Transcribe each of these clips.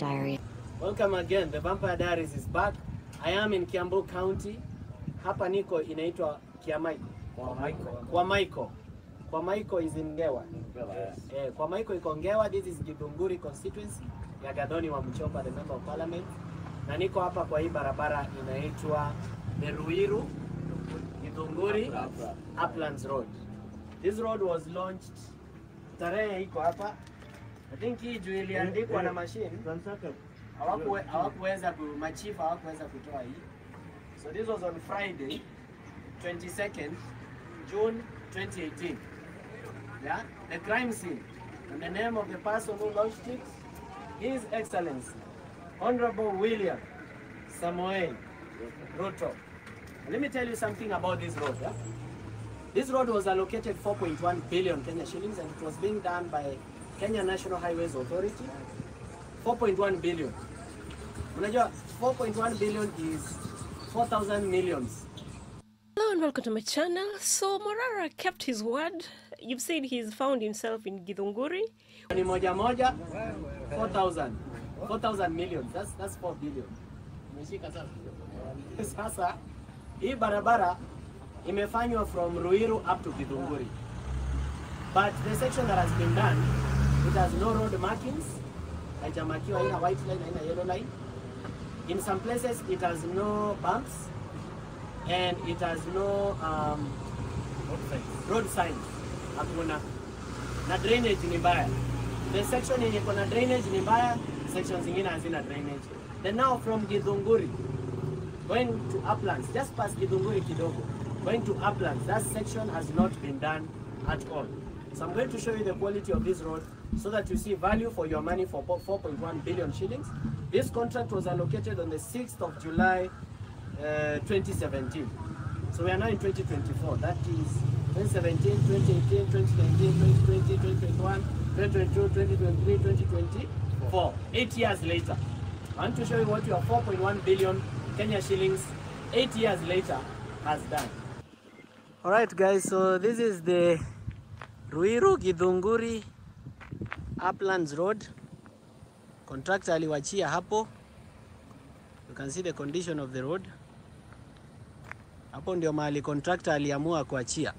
Diary. Welcome again. The Vampire Diaries is back. I am in Kiambu County. Hapa niko inaitwa Kiamaiko. Kwa Maiko. Kwa Maiko is in Ngewa. Eh, kwa Maiko iko Ngewa. This is Githunguri constituency ya Gadhoni wa Mchopa, the member of parliament. Na niko hapa kwa hii barabara inaitwa the Ruiru Githunguri Uplands Road. This road was launched tarehe iko hapa. I think hii juu iliandikwa na machine hawakuwe- hawakuweza ku machifu hawakuweza kutoa hii. So this was on Friday 22nd June 2018. Yeah, the crime scene and the name of the person who launched it, His Excellency Honorable William Samoei Ruto. Let me tell you something about this road. Yeah? This road was allocated 4.1 billion Kenya shillings and it was being done by Kenya National Highways Authority. 4.1 billion. Unajua 4.1 billion is 4,000 millions. Hello and welcome to my channel. So Morara kept his word. You've seen he's found himself in Githunguri. Ni moja moja 4,000. 4,000 million. That's that's 4 billion. Umeshika sasa. Sasa hii barabara imefanywa from Ruiru up to Githunguri. But the section that has been done, it has no road markings. Haijamakiwa haina white line, haina yellow line. In some places it has no bumps and it has no um, road signs. Hakuna. Na drainage ni mbaya. The section yenye kuna drainage ni mbaya, sections zingine hazina drainage. Then now from Githunguri going to uplands, just past Githunguri kidogo, going to uplands, that section has not been done at all. So I'm going to show you the quality of this road so that you see value for your money for 4.1 billion shillings. This contract was allocated on the 6th of July uh, 2017. So we are now in 2024. That is 2017, 2018, 2019, 2020, 2021, 2022, 2023, 2024. Eight years later. I want to show you what your 4.1 billion Kenya shillings eight years later has done. All right, guys. So this is the Ruiru Githunguri Uplands Road. Contractor aliwachia hapo. You can see the condition of the road. Hapo ndio mahali contractor aliamua kuachia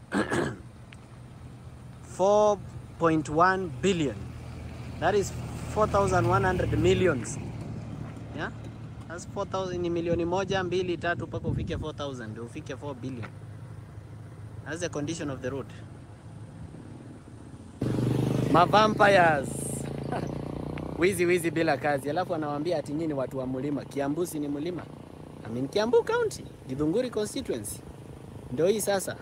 4.1 billion. That is 4,100 millions. Yeah? That's 4,000 ni milioni moja, mbili, tatu mpaka ufike 4,000 ndio ufike 4 billion. That's the condition of the road. Mavampires. wizi wizi bila kazi, alafu anawaambia ati nyinyi watu wa mlima. Kiambu si ni mlima? I mean Kiambu County, Githunguri constituency. Ndio hii sasa.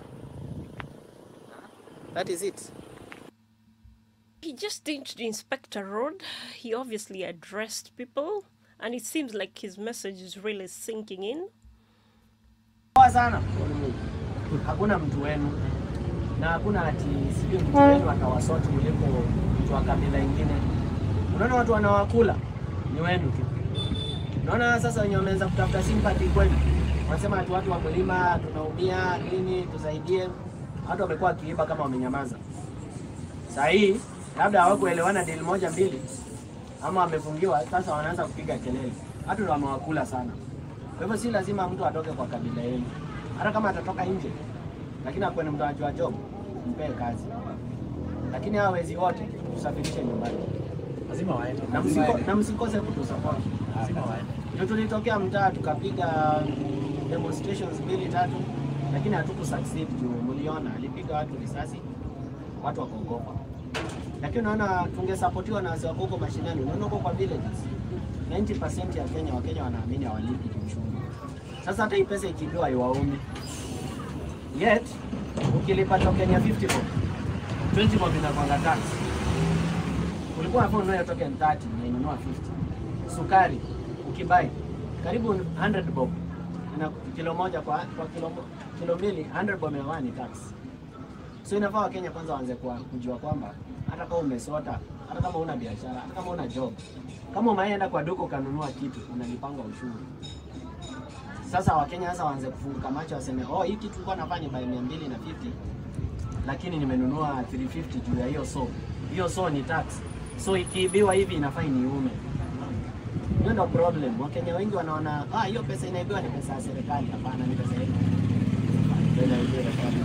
That is it. He just didn't inspect a road. He obviously addressed people, and it seems like his message is really sinking in. Poa sana. Hakuna mtu wenu na hakuna ati sijui mtu wenu atawasoti kuliko mtu wa kabila ingine. Unaona watu wanawakula ni wenu tu. Unaona sasa wenye wameanza kutafuta sympathy kwenu, wanasema ati watu wa mlima tunaumia nini, tusaidie. Watu wamekuwa wakiiba kama wamenyamaza. Saa hii labda hawakuelewana deal moja mbili, ama wamefungiwa, sasa wanaanza kupiga kelele. Watu ndio wamewakula sana. Kwa hivyo si lazima mtu atoke kwa kabila yenu, hata kama atatoka nje, lakini akuwe ni mtu anajua job, mpee kazi. Lakini hawa wezi wote tusafirishe nyumbani lazima waende. na, msiko, na msikose kutusupport. Lazima waende. Ndio tulitokea mtaa tukapiga demonstrations mbili tatu, lakini hatuku succeed juu mliona alipiga watu risasi, watu wakaogopa. Lakini unaona tungesapotiwa na wazee wako huko mashinani, unaona huko kwa villages 90% ya Kenya Wakenya wanaamini hawalipi kiuchumi. Sasa hata hii pesa ikipewa haiwaumi. Yet ukilipa token ya 50 bob, 20 bob inakwanga tax. Ulikuwa unafaa ununue token 30 na inunua 50. Sukari ukibai karibu 100 bob na kilo moja kwa, kwa kilo, mo- kilo mbili 100 bob ya ni tax. So inafaa Wakenya kwanza waanze kwa kujua kwamba hata kama umesota, hata kama una biashara, hata kama una job, kama umeenda kwa duka ukanunua kitu unalipanga ushuru. Sasa Wakenya sasa waanze kufunguka macho waseme, oh, hii kitu tulikuwa nafanya by 250 lakini nimenunua 350 juu ya hiyo so. Hiyo so ni tax. So ikiibiwa hivi inafaa iniume. Hiyo ndio problem. Wakenya wengi wanaona ah, hiyo pesa inaibiwa ni pesa ya serikali. Hapana, ni pesa yetu. Ndio inaibiwa serikali.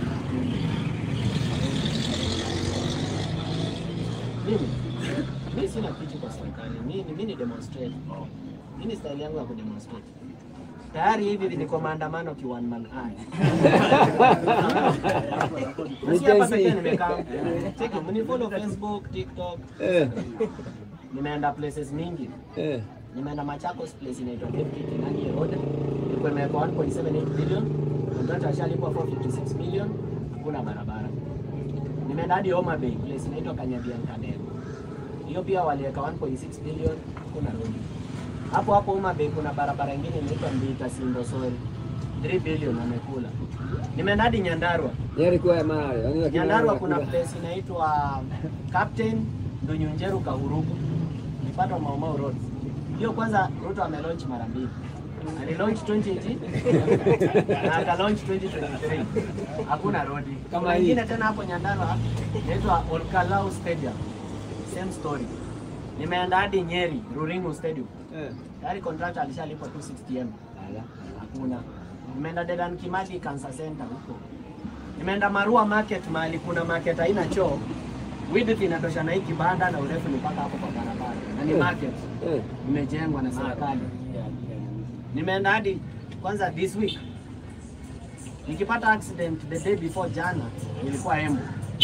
Mimi mimi sina kitu kwa serikali. Mimi mimi ni demonstrate. Mimi ni style yangu ya kudemonstrate. Tayari hivi niko maandamano ki one man army. Na si hapa pekee nimekaa. Cheki, mnifollow Facebook, TikTok. Eh, Nimeenda places mingi. eh. Nimeenda Machakos place inaitwa Deputy Kinani Road. Ilikuwa imewekwa 1.78 billion. Contractor ashalipwa 456 million. Hakuna barabara. Nimeenda hadi Homa Bay place inaitwa Kanyabian Kadero. Hiyo pia waliweka 1.6 billion. Hakuna road. Hapo hapo Homa Bay kuna barabara ingine inaitwa Mbita Simbo Sori. 3 billion wamekula. Nimeenda hadi Nyandarua. Yari kwa ya mara. Yaani lakini Nyandarua wale kuna wanakula. place inaitwa Captain Ndunyunjeru Kahurugu, nipata Mau Mau Road. Hiyo kwanza Ruto amelaunch mara mbili. Alilaunch 2018 na akalaunch 2023. Hakuna road. Kama Kuna hii. ingine tena hapo Nyandarua inaitwa Olkalau Stadium. Same story. Nimeenda hadi Nyeri, Ruringu Stadium. Eh. Tayari contractor alishalipwa 260M. Ala. Hakuna. Nimeenda Dedan Kimathi Cancer Center huko. Nimeenda Marua Market mahali kuna market haina choo. Width inatosha na hii kibanda na urefu ni mpaka hapo kwa barabara. Na ni Eh. market Eh. imejengwa na serikali. Nimeenda hadi kwanza this week. Nikipata accident the day before jana nilikuwa Embu.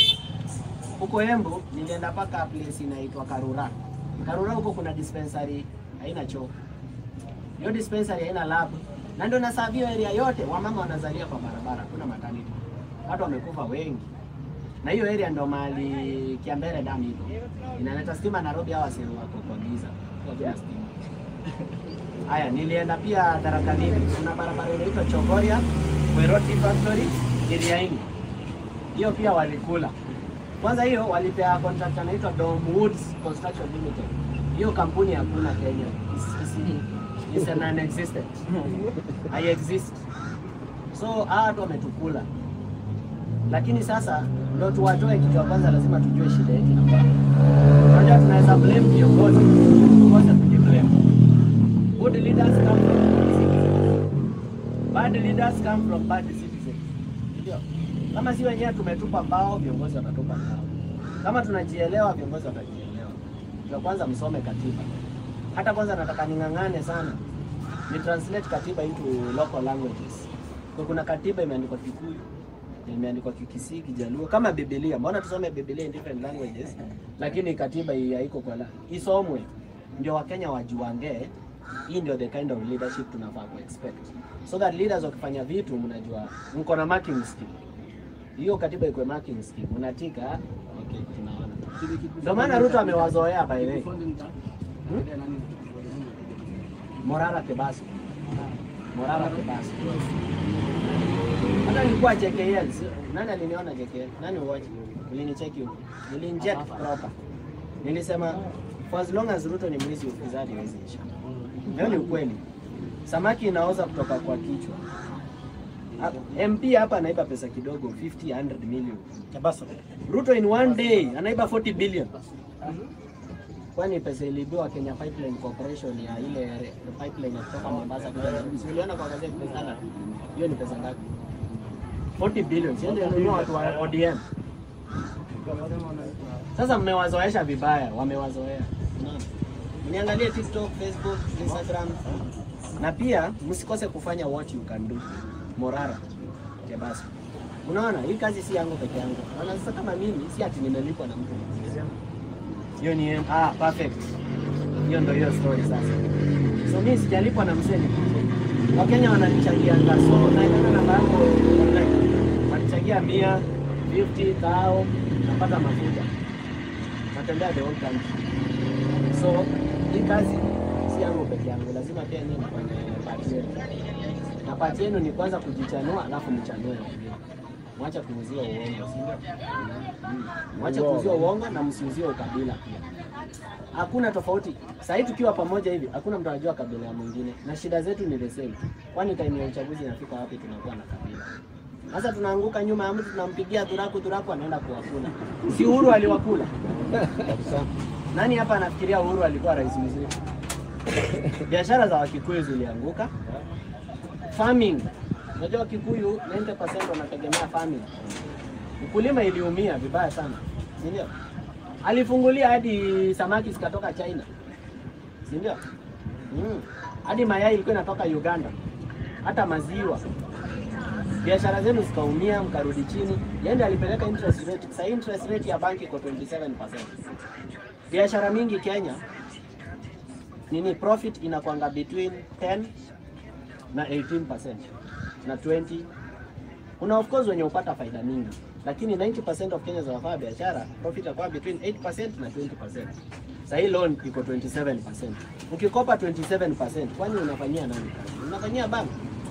Huko Embu nilienda mpaka place inaitwa Karura. Karura huko kuna dispensary haina choo. Hiyo dispensary haina lab. Na ndio nasavio area yote wamama wanazalia kwa barabara, kuna maternity. Watu wamekufa wengi. Na hiyo area ndo mahali Kiambere dam iko. Inaleta stima Nairobi hawa sio wako kwa giza. Kwa bila stima. Haya, nilienda pia Tharaka Nithi. Kuna barabara inaitwa Chogoria, Weroti Factory, Kiriaini. Hiyo pia walikula. Kwanza hiyo walipea contract anaitwa Dom Woods Construction Limited. Hiyo kampuni hakuna Kenya. Is, is, is a non-existent. I exist. So hawa watu wametukula. Lakini sasa ndo tuwatoe kitu ya kwanza, lazima tujue shida yetu inakuwa. Unajua tunaweza blame viongozi, tukose kujiblame. Good leaders come from good citizens. Bad leaders come from bad citizens. Ndio. Kama si wenyewe tumetupa mbao, viongozi watatupa mbao. Kama tunajielewa, viongozi watajielewa. Cha kwanza msome katiba. Hata kwanza nataka ning'ang'ane sana ni translate katiba into local languages. Kwa kuna katiba imeandikwa Kikuyu, imeandikwa Kikisii, Kijaluo kama Biblia. Mbona tusome Biblia in different languages, lakini katiba hii haiko kwa la isomwe, ndio Wakenya wajuange hii ndio the kind of leadership tunafaa ku expect, so that leaders wakifanya vitu mnajua mko na marking scheme. Hiyo katiba iko marking scheme, unatika okay, tunaona. Ndio maana Ruto amewazoea by the way. Morara Kebaso. Morara Kebaso. Hata nilikuwa JKL. si- Nani aliniona JKL? Nani watch? Ulinicheki huko. Nilinject proper. Nilisema for as long as Ruto ni mwizi ufisadi hawezi isha. Hiyo ni ukweli. Samaki inaoza kutoka kwa kichwa. Ha- MP hapa anaiba pesa kidogo 50 100 million. Chabaso. Ruto in one day anaiba 40 billion. Kwani pesa iliibiwa Kenya Pipeline Corporation ya ile re- pipeline ya kutoka Mombasa kuja Nairobi. Si uliona kwa gazeti pesa ngapi? Hiyo ni pesa ngapi? 40 billion. Sio ndio nunua watu wa ODM. Sasa mmewazoesha vibaya, wamewazoea. Unaona? Mniangalie TikTok, Facebook, Instagram na pia msikose kufanya what you can do. Morara Kebaso. Unaona, hii kazi si yangu peke yangu. Unaona, sasa kama mimi si ati nimelipwa na mtu. Hiyo ni ah, perfect. Hiyo ndio hiyo story sasa. So mimi sijalipwa na msee nikuje. Wakenya wananichangia so naenda namba yangu online. Wanichangia 100, 50, tao, napata mafuta. Natembea the whole country. So hii kazi si yangu peke yangu, lazima pia nyinyi mfanye part yenu. Na part yenu ni kwanza kujichanua, alafu mchanue wengine. Mwache kuuzia uongo, si ndio? Mm. Mwache kuuzia uongo na msiuzie ukabila pia. Hakuna tofauti. Sasa hivi tukiwa pamoja hivi, hakuna mtu anajua kabila ya mwingine, na shida zetu ni the same. Kwani time ya uchaguzi inafika wapi tunakuwa na kabila? Sasa tunaanguka nyuma ya mtu, tunampigia turaku turaku, anaenda kuwakula. Si Uhuru aliwakula? Nani hapa anafikiria Uhuru alikuwa rais mzuri? biashara za Wakikuyu zilianguka. Farming, unajua Wakikuyu 90% wanategemea farming. Ukulima iliumia vibaya sana, si ndio? Alifungulia hadi samaki zikatoka China, si ndio? Mm. Hadi mayai ilikuwa inatoka Uganda, hata maziwa. Biashara zenu zikaumia, mkarudi chini. Yende alipeleka interest rate, sasa interest rate ya banki iko 27%. Biashara mingi Kenya nini profit inakwanga between 10 na 18% na 20 kuna of course wenye upata faida mingi lakini 90% of Kenyans wanafanya biashara profit inakuwa between 8% na 20%. Sasa hii loan iko 27%. Ukikopa 27%, kwani unafanyia nani kazi? Unafanyia bank.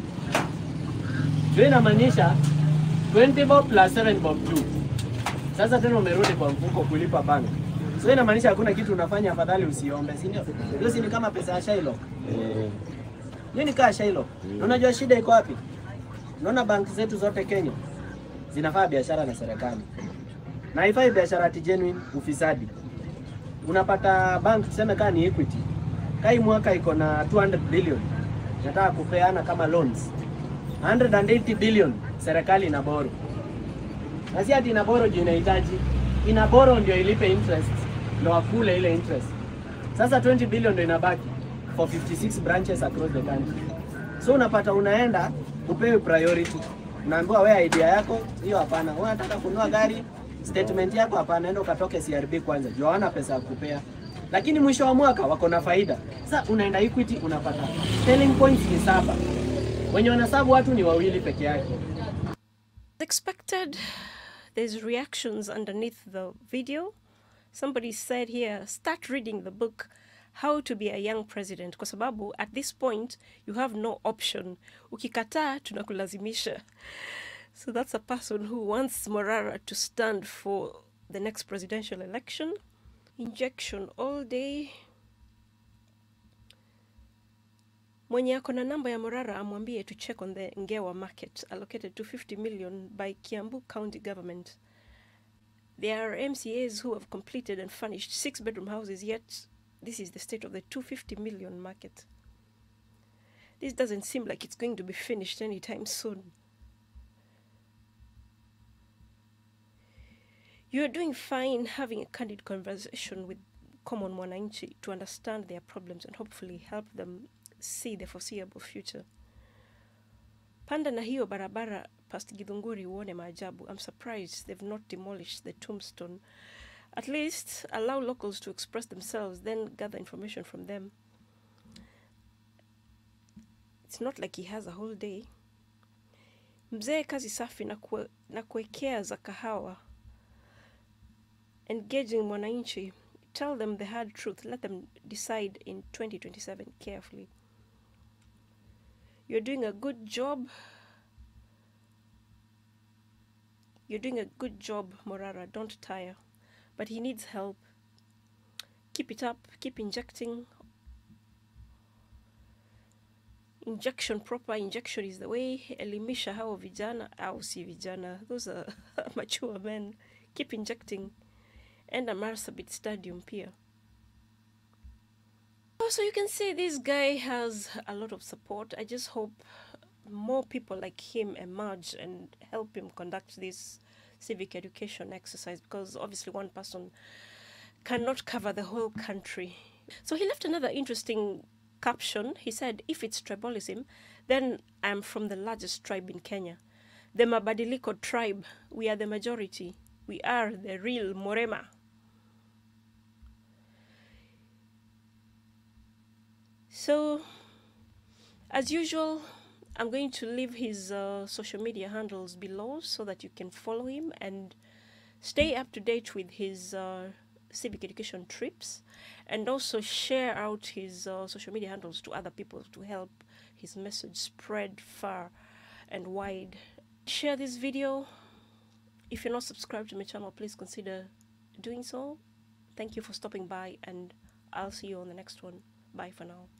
Hiyo inamaanisha 20 bob plus 7 bob 2. Sasa tena umerudi kwa mfuko kulipa bank. So inamaanisha hakuna kitu unafanya, afadhali usiombe, si ndio? Hiyo si ni kama pesa ya Shylock. Hiyo ni kaa Shylock. Na unajua shida iko wapi? Unaona banki zetu zote Kenya zinafanya biashara na serikali na haifai biashara ati genuine ufisadi. Unapata bank tuseme kama ni Equity, kai mwaka iko na 200 billion nataka kupeana kama loans 180 billion serikali ina boro, na si ati ina boro juu inahitaji, ina boro ndio ilipe interest, ndio wakule ile interest. Sasa 20 billion ndio inabaki for 56 branches across the country. So unapata unaenda upewe priority, unaambiwa wewe idea yako hiyo hapana, wewe unataka kununua gari statement yako hapana, enda ukatoke CRB kwanza, juu hawana pesa ya kupea, lakini mwisho wa mwaka wako na faida. Sasa unaenda Equity unapata selling points ni saba, wenye wanasabu watu ni wawili peke yake. As expected, there's reactions underneath the video. Somebody said here, start reading the book How to be a Young President kwa sababu at this point you have no option. Ukikataa tunakulazimisha. So that's a person who wants Morara to stand for the next presidential election. Injection all day. Mwenye ako na namba ya Morara amwambie to check on the Ngewa market allocated 250 million by Kiambu County government. There are MCAs who have completed and furnished six bedroom houses, yet this is the state of the 250 million market. This doesn't seem like it's going to be finished anytime soon. You are doing fine having a candid conversation with common mwananchi to understand their problems and hopefully help them see the foreseeable future. Panda na hiyo barabara past Githunguri uone maajabu. I'm surprised they've not demolished the tombstone. At least allow locals to express themselves, then gather information from them. It's not like he has a whole day. Mzee kazi safi na, kue, na kuwekea za kahawa. Engaging mwananchi. Tell them the hard truth. Let them decide in 2027 carefully. You're doing a good job. You're doing a good job, Morara. Don't tire. But he needs help. Keep it up. Keep injecting. Injection proper injection is the way. Elimisha hao vijana au si vijana. Those are mature men. Keep injecting. And a Marsabit Stadium pia. So you can see this guy has a lot of support. I just hope more people like him emerge and help him conduct this civic education exercise because obviously one person cannot cover the whole country. So he left another interesting caption. He said, If it's tribalism, then I'm from the largest tribe in Kenya. The Mabadiliko tribe. We are the majority. We are the real Morema. So, as usual, I'm going to leave his uh, social media handles below so that you can follow him and stay up to date with his uh, civic education trips and also share out his uh, social media handles to other people to help his message spread far and wide. Share this video. If you're not subscribed to my channel, please consider doing so. Thank you for stopping by, and I'll see you on the next one. Bye for now.